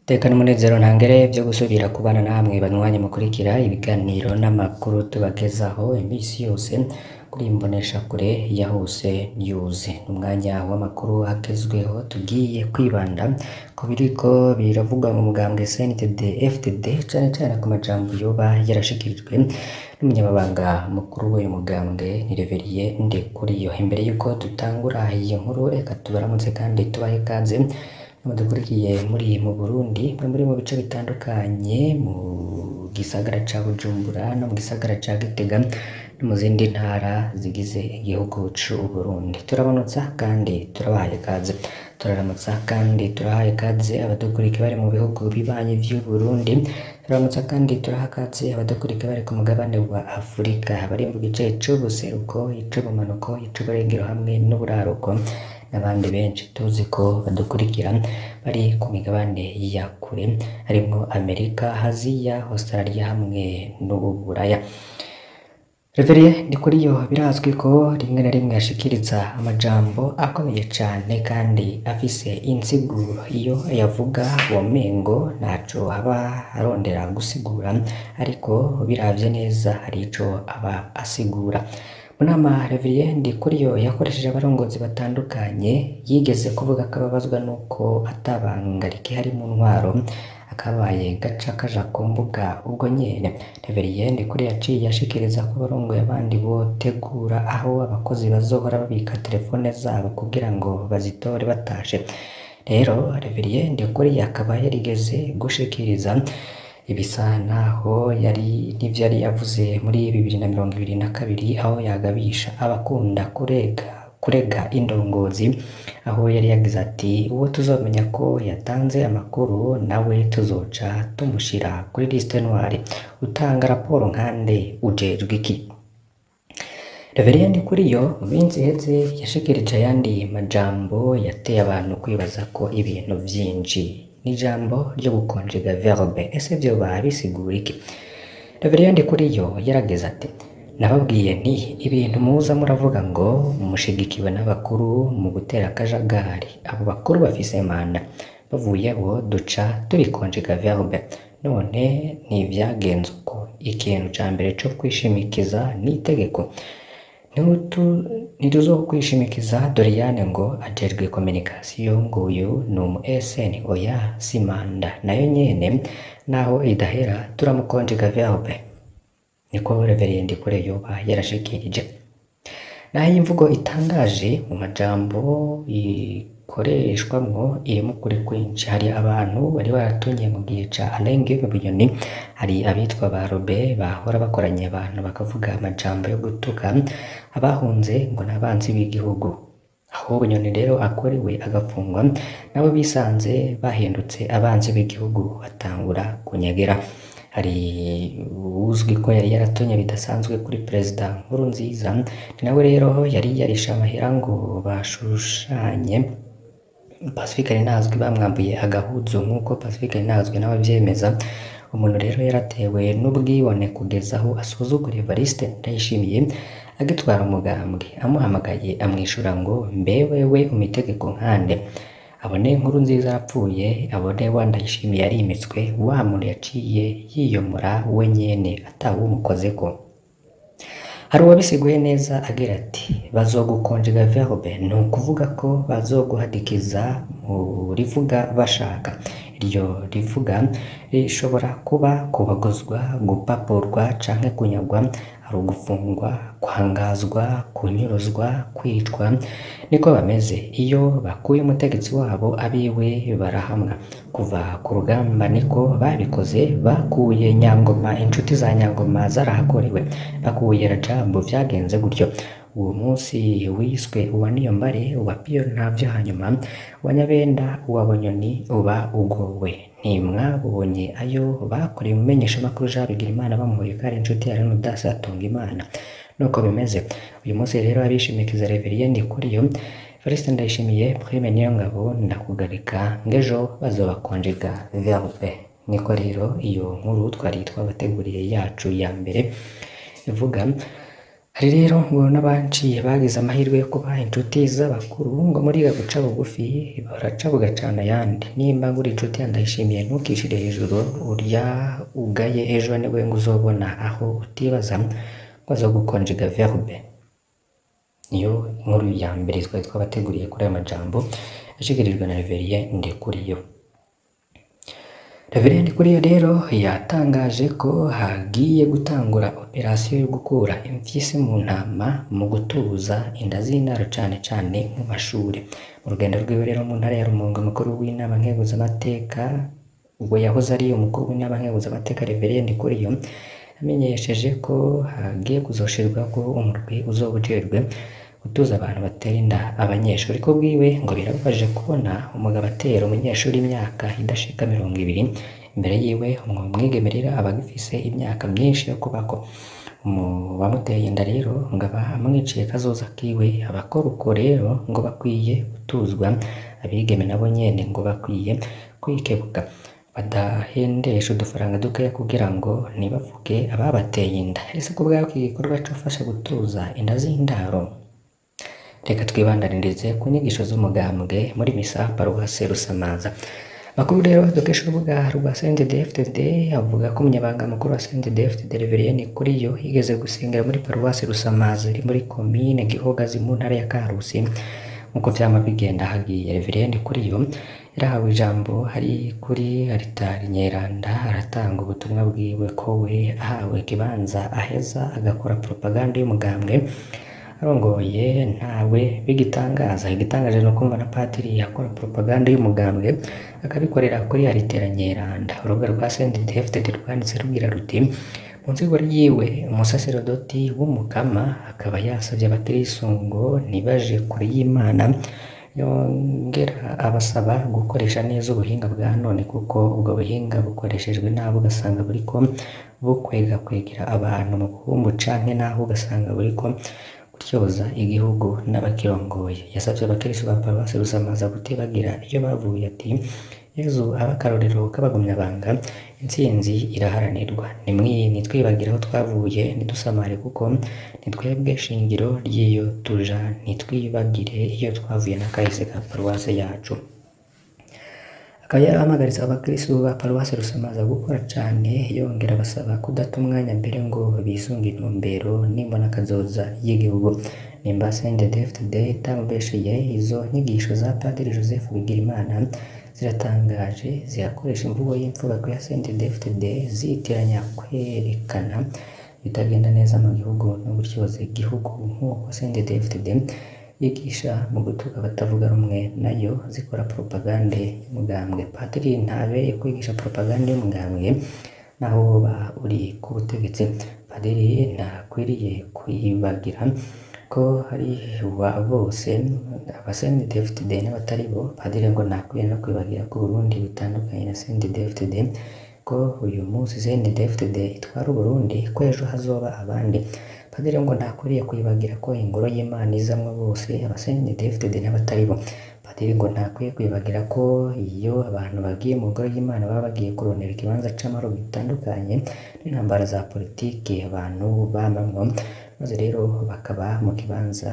Tekana umunezero ntangere vyo gusubira kubana namwe banywanyi mukurikira ibiganiro n'amakuru tubagezaho imisi yose kuri imboneshakure ya Hose News. N'umwanya w'amakuru agezweho tugiye kwibanda ku biriko biravugwa mu mugambwe CNDD FDD cane cane ku majambo yoba yarashikirijwe n'umunyamabanga mukuru w'uyu mugambwe ni Reverien Ndikuriyo. Imbere yuko dutangura iyi nkuru reka tubaramutse kandi tubahe ikaze mudukurikiye muri mu Burundi mwe muri mu bice bitandukanye mu gisagara ca Bujumbura no mu gisagara ca Gitega no mu zindi ntara zigize igihugu c'u Burundi turabonotsa kandi turabahaye ikaze turaramutsa kandi turahaye ikaze abadukurikira bari mu bihugu bibanyi vy'u Burundi turamutsa kandi turaha ikaze abadukurikira bari ku mugabane wa Afurika bari mu gice c'ubuseruko ic'ubumanuko ic'uburengero hamwe n'uburaruko n'abandi benshi tuzi ko badukurikira bari ku migabane ya kure harimwo Amerika, Aziya, Australia hamwe n'Uburaya. Reverien Ndikuriyo birazwi ko rimwe na rimwe ashikiriza amajambo akomeye cane kandi afise insiguro iyo yavuga womengo ntaco aba arondera gusigura ariko biravye neza hari ico aba asigura. Mu nama Reverien Ndikuriyo yakoresheje abarongozi batandukanye yigeze kuvuga ko ababazwa nuko atabanga rikihari mu ntwaro akabaye gaca kaja ku mbuga ubwo nyene Reverien Ndikuriyo yaciye ashikiriza ko abarongoye abandi botegura aho abakozi bazohora babika telefone zabo kugira ngo bazitore batashe. Rero Reverien Ndikuriyo akaba yarigeze gushikiriza ibisa naho yari n'ivyo yari yavuze muri bibiri na mirongo ibiri na kabiri aho yagabisha abakunda kurega kurega indongozi aho yari yagize ati uwo tuzomenya ko yatanze amakuru nawe tuzoca tumushira kuri liste noire utanga raporo nkande ujejwe iki Reverien Ndikuriyo mu minsi iheze yashikirije ayandi majambo yateye abantu kwibaza ko ibintu vyinshi n'ijambo ryo gukonjega verbe ese vyoba bisigura iki Reverien Ndikuriyo yarageze ati nababwiye nti ibintu muza muravuga ngo mushigikiwe n'abakuru mu gutera akajagari abo bakuru bafise manda bavuyeho duca tubikonjega verbe none ntivyagenze uko ikintu ca mbere co kwishimikiza n'itegeko ntituzokwishimikiza Doriane ngo ajejwe communication nguyu ni umu SN oya si manda nayo nyene naho idahera turamukonjega verbe niko Reverien Ndikuriyo yoba yarashikirije naho iyi mvugo itangaje mu majambo ikoreshwamwo irimo ukuri kwinshi hari abantu bari baratunye mu gihe ca Alain Guillaume Bunyoni hari abitwa ba Robert bahora bakoranye abantu bakavuga amajambo yo gutuka abahunze ngo n'abanzi b'igihugu aho Bunyoni rero akorewe agafungwa nabo bisanze bahindutse abanzi b'igihugu batangura kunyegera hari uzwi ko yari yaratonye bidasanzwe kuri perezida Nkurunziza ni nawe rero yari yarishe amahera ngo bashushanye Pacifique Ntazwi bamwambuye agahuzu nk'uko Pacifique Ntazwi nawe avyemeza umuntu rero yaratewe n'ubwibone kugeza aho asuzugura Evariste Ndayishimiye agitwara umugambwe amuhamagaye amwishura ngo mbe wewe umitegeko nkande abone Nkurunziza yapfuye abone wa Ndayishimiye yarimitswe wa muntu yaciye yiyomora we nyene atawumukozeko hari uwabisiguye neza agira ati bazogukonjega verbe ni ukuvuga ko bazoguhadikiza mu rivuga bashaka iryo rivuga rishobora kuba kubagozwa gupapurwa canke kunyagwa ari ugufungwa kwangazwa kunyuruzwa kwicwa niko bameze iyo bakuye umutegetsi wabo abiwe barahamwa kuva ku rugamba niko babikoze bakuye nyangoma inshuti za nyangoma zarahakorewe bakuye rajabu vyagenze gutyo uwo munsi wiswe uwa niyombare uwa piyo ntavyo hanyuma uwa nyabenda uwa bunyoni uba ugowe ntimwabonye ayo bakoreye umumenyeshamakuru Jean Bigirimana bamuhoye ko ari inshuti ya Leonidas Hatungimana nuko bimeze uyu munsi rero abishimikiza Reverien Ndikuriyo Evariste Ndayishimiye Prime Niyongabo ndakugarika ng'ejo bazobakonjega verbe niko rero iyo nkuru twari twabateguriye yacu ya mbere ivuga hari rero ngo n'abanciye bagize amahirwe yo kuba inshuti z'abakuru ngo muriga guca bugufi baraca bugacana ayandi nimba nguri inshuti yandayishimiye ntukishire hejuru urya ugaye ejo niwe ngo uzobona aho utibaza ngo azogukonjega verbe niyo inkuru ya mbere twari twabateguriye kuri aya majambo yashikirijwe na Reverien Ndikuriyo Reverien Ndikuriyo rero yatangaje ko hagiye gutangura operasiyo yo gukura imfyisi mu ntama mu gutuza inda z'indaro cane cane mu mashuri mu rugendo rwiwe rero mu ntara ya Rumonge umukuru w'inama nkenguzamateka ubwo yahoze ari umukuru w'inama nkenguzamateka Reverien Ndikuriyo yamenyesheje ko hagiye kuzoshirwaho umurwi uzoba ujejwe gutuza abantu batera inda abanyeshuri ko bwiwe ngo birababaje kubona umugabo atera umunyeshuri imyaka idashika mirongo ibiri imbere yiwe umwigemerera aba agifise imyaka myinshi yo kubako mu bamuteye inda rero ngo aba amwiciye kazoza kiwe abakora uko rero ngo bakwiye gutuzwa abigeme nabo nyene ngo bakwiye kwikebuka badahendesha udufaranga dukeya kugira ngo ntibavuge ababateye inda ese ko bwako iki gikorwa cofasha gutuza inda z'indaro reka twibandanirize ku nyigisho z'umugambwe muri misa paruwase rusamaza makuru rero dukesha urubuga rwa CNDD-FDD avuga ko umunyabanga mukuru wa CNDD-FDD Reverien Kuriyo yigeze gusengera muri paruwase rusamaza iri muri komine Gihogazi mu ntara ya Karusi nk'uko vyama bigenda hagiye Reverien Kuriyo yarahawe ijambo hari kuri aritari nyeranda aratanga ubutumwa bwiwe ko we ahawe ikibanza aheza agakora propaganda y'umugambwe arongoye ntawe bigitangaza igitangaje ni ukumva na patiri akora propaganda y'umugambwe akabikorera kuri aritera nyeranda urubuga rwa CNDD-FDD rwanditse rugira ruti mu nzego ryiwe umusaserodoti w'umukama akaba yasabye abakristo ngo ntibaje kure y'imana yongera abasaba gukoresha neza ubuhinga bwa none kuko ubwo buhinga bukoreshejwe nabi ugasanga buriko bukwega kwegera abantu mu buhumbu canke naho ugasanga buriko gutyoza igihugu n'abakirongoye yasabye abakristo ba paruwasi rusamaza kutibagira iyo bavuye ati yezu abe akarorero k'abagumyabanga intsinzi iraharanirwa nitwibagire aho twavuye ntidusamare kuko nitwebwe shingiro ry'iyo tuja ntitwibagire iyo twavuye n'akahise ka paruwasi yacu akaba yarahamagaritse abakristo ba paruwasi rusamaza gukora cane yongera abasaba kudata umwanya mbere ngo bisunge intumbero nimbona kazoza y'igihugu nimba CNDD-FDD itamubesheye izo nyigisho za Padiri Joseph Bigirimana ziratangaje zirakoresha imvugo y'imfubako ya CNDD-FDD zitiranya kwerekana bitagenda neza mu gihugu no gutyoza igihugu nk'uko CNDD-FDD yigisha mu gutuka abatavuga rumwe nayo zikora propagande y'umugambwe padiri ntabereye kwigisha propagande y'umugambwe naho woba uri ku butegetsi padiri ntakwiriye kwibagira ko hari wa bose aba CNDD-FDD n'abatari bo padiri ngo ntakwiriye no kwibagira ko Burundi butandukanye na CNDD-FDD ko uyu munsi CNDD-FDD itwara Uburundi ko ejo hazoba abandi padiri ngo ntakwiriye kwibagira ko ingoro y'Imana izamwo bose aba CNDD-FDD n'abatari bo padiri ngo ntakwiye kwibagira ko iyo abantu bagiye mu ngoro y'Imana baba bagiye kurondera ikibanza c'amahoro bitandukanye n'intambara za politiki abantu bamamwo maze rero bakaba mu kibanza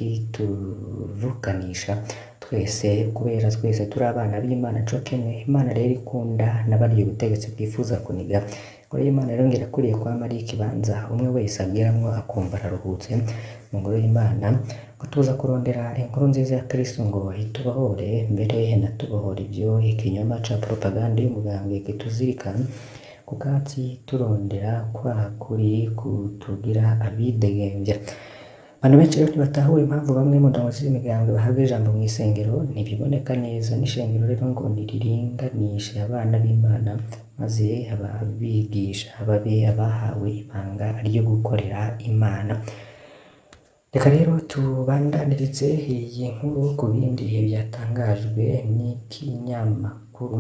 kituvukanisha twese kubera twese turi abana b'Imana co kimwe Imana rero ikunda n'abarya ubutegetsi bwifuza kuniga ingoro y'Imana rero ngo irakwiriye kwama ari ikibanza umwe wese agiramwo akumva araruhutse mu ngoro y'Imana ngo tuza kurondera inkuru nziza ya Kristo ngo itubohore mbere natubohora ivyo ikinyoma ca propaganda y'umugambwe kituzirikana ku katsi turondera kwa kuri kutugira abidegemvya abantu benshi rero ntibatahura impamvu bamwe mu ndongozi z'imigambwe bahabwa ijambo mu isengero ntibiboneka neza n'ishengero rero ngo niriringanishe abana b'Imana maze ababigisha babe abahawe ibanga ryo gukorera Imana reka rero tubandanirize iyi nkuru ku bindi byatangajwe n'ikinyamakuru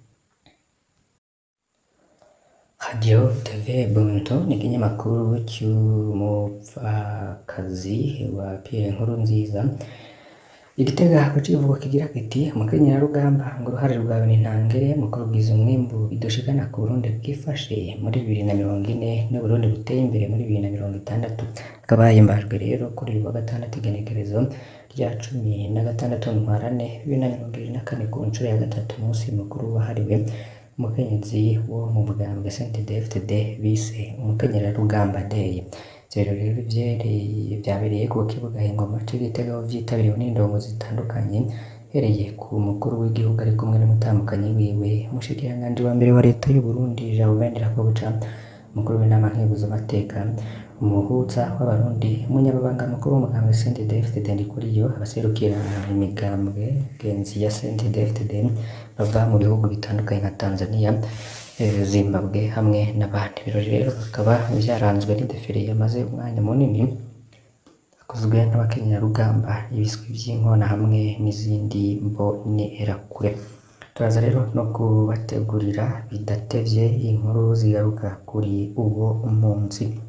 Radio TV Buntu ni ikinyamakuru cy'umupfakazi wa Pierre Nkurunziza igitega ku civugo kigira kiti umukenyerarugamba ngo uruhare rwawe ni ntangere mu kurugwiza umwimbu bidushikana ku Burundi bwifashe muri bibiri na mirongo ine n'Uburundi buteye imbere muri bibiri na mirongo itandatu hakaba himbajwe rero kuri uyu wa gatandatu igenekerezo rya cumi na gatandatu ntwarane bibiri na mirongo ibiri na kane ku nshuro ya gatatu umunsi mukuru wahariwe umukenyezi wo mu bugambwe CNDD-FDD bise umukenyerarugamba day ivyo rero vyereye vyabereye ku kibuga Ingoma c'Igitega aho vyitabiriwe n'indongo zitandukanye hereye ku mukuru w'igihugu ari kumwe n'umutambukanyi wiwe umushikiranganji wa mbere wa leta y'u Burundi Jean Ndirakobuca umukuru w'inama nkenguzamateka umuhuza w'abarundi umunyamabanga mukuru w'umugambwe CNDD-FDD Ndikuriyo abaserukira imigambwe genzi ya CNDD-FDD bava mu bihugu bitandukanye nka Tanzania eh, Zimbabwe hamwe n'abandi ibirori rero bikaba vyaranzwe n'idefile yamaze umwanya munini yakozwe n'abakenyerarugamba ibiswi vy'inkona hamwe n'izindi mbonerakure turaza rero no kubategurira bidatevye inkuru zigaruka kuri uwo munsi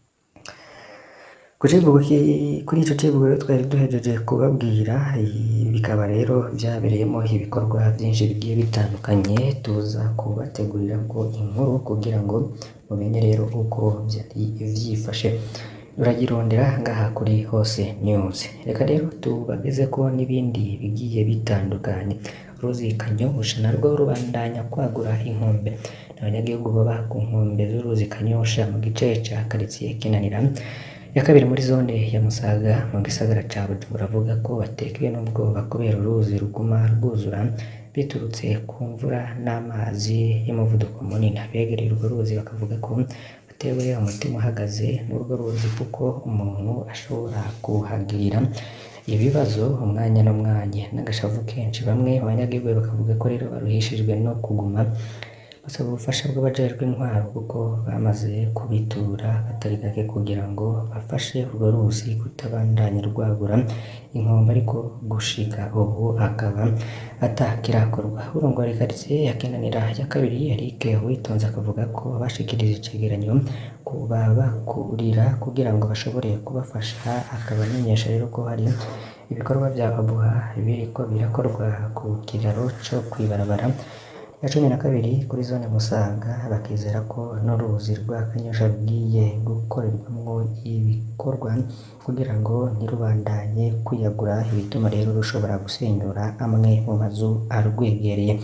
ku civugo ki- kuri ico civugo rero twari duhejeje kubabwira i- bikaba rero vyabereyemo ibikorwa vyinshi bigiye bitandukanye tuza kubategurira ngo inkuru kugira ngo mumenye rero uko vyari vyifashe turagirondera ngaha kuri hose news reka rero tubagezeko n'ibindi bigiye bitandukanye uruzi kanyosha narwo rubandanya kwagura inkombe abanyagihugu baba ku nkombe z'uruzi kanyosha mu gice ca karitsiye kinanira ya kabiri muri zone ya Musaga mu gisagara ca Bujumbura avuga ko batekewe n'ubwoba kubera uruzi ruguma rwuzura biturutse ku mvura n'amazi y'umuvuduko munini abegereye urwo ruzi bakavuga ko batewe umutima uhagaze n'urwo ruzi kuko umuntu ashobora kuhagirira ibibazo umwanya n'umwanya n'agashavu kenshi bamwe mu banyagihugu bakavuga ko rero baruhishijwe no kuguma basaba ubufasha bw'abajejwe intwaro kuko bamaze kubitura atari gake kugira ngo bafashe urwo ruzi kutabandanya rwagura inkombe ariko gushika ubu akaba atakirakorwa urongora ikaritsiye ya Kinanira ya kabiri Eric Uwitonze akavuga ko bashikirije icegeranyo kuba bakurira kugira ngo bashobore kubafasha akaba amenyesha rero ko hari ibikorwa vya Abuha biriko birakorwa ku kiraro co kwibarabara ya cumi na kabiri kuri zone Musaga bakizera ko n'uruzi rwa Kanyosha rugiye gukorerwamwo ibikorwa kugira ngo ntirubandanye kwiyagura ibituma rero rushobora gusenyura amwe mu mazu arwegereye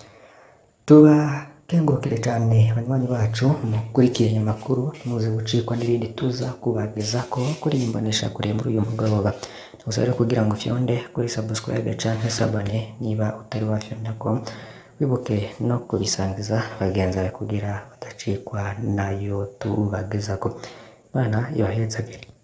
tubakengurukire cane banywanyi bacu mukurikiranye amakuru ntimuze gucikwa n'ibindi tuza kubagezako kuri iyi mboneshakure muri uyu mugoroba tugusabe rero kugira ngo ufyonde kuri subscribe canke sabone niba utari wafyondako wibuke no kubisangiza bagenzi bawe kugira badacikwa nayo tubagezako Imana ibahezagire